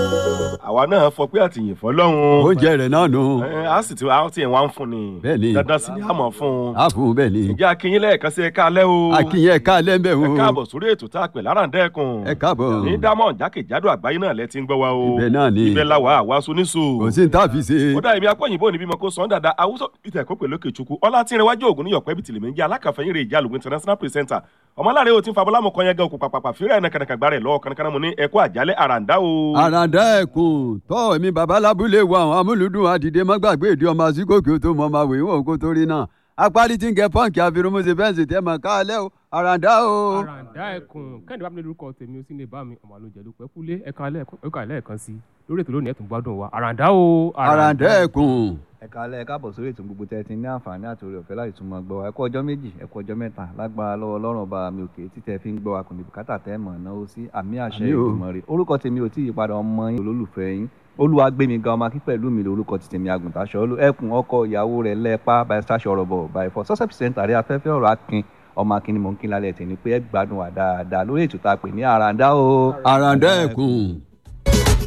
àwa náà fọ pé àtìyìn fọlọ́run oúnjẹ rẹ̀ náà nù. Ẹ, a sì ti a ti ẹ̀ wá ń fún ni Bẹ́ẹ̀ni. dandan sì ni a mọ̀ fún un a fún un bẹ́ẹ̀ ni. ǹjẹ́ akínyín lẹ́ẹ̀kan sí ẹ̀ka alẹ́ o akínyẹn ẹ̀ka lẹ́ńbẹ̀ o. ẹ káàbọ̀ sórí ètò tá a pè láràǹdẹ́kùn ẹ káàbọ̀. ní dámọ̀ jákèjádò àgbáyé náà lẹ ti ń gbọ́ wa o ibẹ̀ náà ni. ibẹ̀ la wà àwa soníṣò kò sí ní tá a fi ṣe. ó dá ibi akọ́yìnbó níbí mọ́ kó sàn dáadáa awúsọ peter kó pèlókè chukwu ọlá tí ń rẹwájú ògùn níyọ̀pẹ́ bìtìlì méjì alákàfẹ́yìn rẹ̀ ìjà lògùn international presenter ọmọláre o ti ń fa bọ́lámù kan yẹn gan òkú pàpàpà fírẹ̀ ẹ̀nà kànàkàgbà rẹ̀ lọ́wọ́ kànàkànà mu ní ẹ̀kọ́ àjálẹ̀ àràǹdá o. àràǹdà ẹkùn tọ́ mi bàbá lábúlé wa àwọn amúlùdùn àdìdé mọ́gbàgbé ìdí ọmọ àsìkòkè tó mọ ọmọ àwòrán òun kó tó rí náà apárí tí ń gẹ pọ́ǹkì àfirùmọ́sẹ̀ fẹ́ǹsì tẹ́ mọ̀ káàlẹ́ o àràǹdà o. àràǹdà ẹkùn kẹ́hìndé bámi lórúkọ tèmi ó sì lè bá mi ọmọ àlójẹ ló pẹ́ kúlé ẹ̀ka lẹ́ẹ̀kan sí lórí ètò lónìí ẹ̀tún gbádùn wa àràǹdà o. àràǹdà ẹkùn. ẹ káalẹ́ ẹ káàbọ̀ sórí ètò gbogbo tẹ́ ẹ ti ní àǹfààní àti oore ọ̀fẹ́ láti tún máa gbọ́ wa ẹ kú ọjọ́ méjì ẹ kú ọjọ́ mẹ́ta lágbára lọ́wọ́ ọlọ́run ọba mi òkè títẹ̀ fi ń gbọ́ wa kò ní bùkátà tẹ́ mọ̀ náà sí àmì àṣẹ Àmín o. ìgbìmọ̀ rẹ̀ orúkọ tèmi ò tí ì padà ọmọ yín olólùfẹ́ yín olúwa gbé mi ga ọmọ akí pẹ̀lú mi lórúkọ ti tèmi àgùntàṣọ olú ẹkùn ọkọ ìyàwó rẹ̀ lẹ́ẹ̀pá by stasio ọ̀rọ̀bọ̀ by for success center rí afẹ́fẹ́ ọ̀rọ̀ akin ọmọ akin ni mò ń kí lálẹ́ tèmi pé ẹ gbádùn wa dáadáa lórí ètò tá a pè ní àràǹdá o. àràǹdà ẹkùn.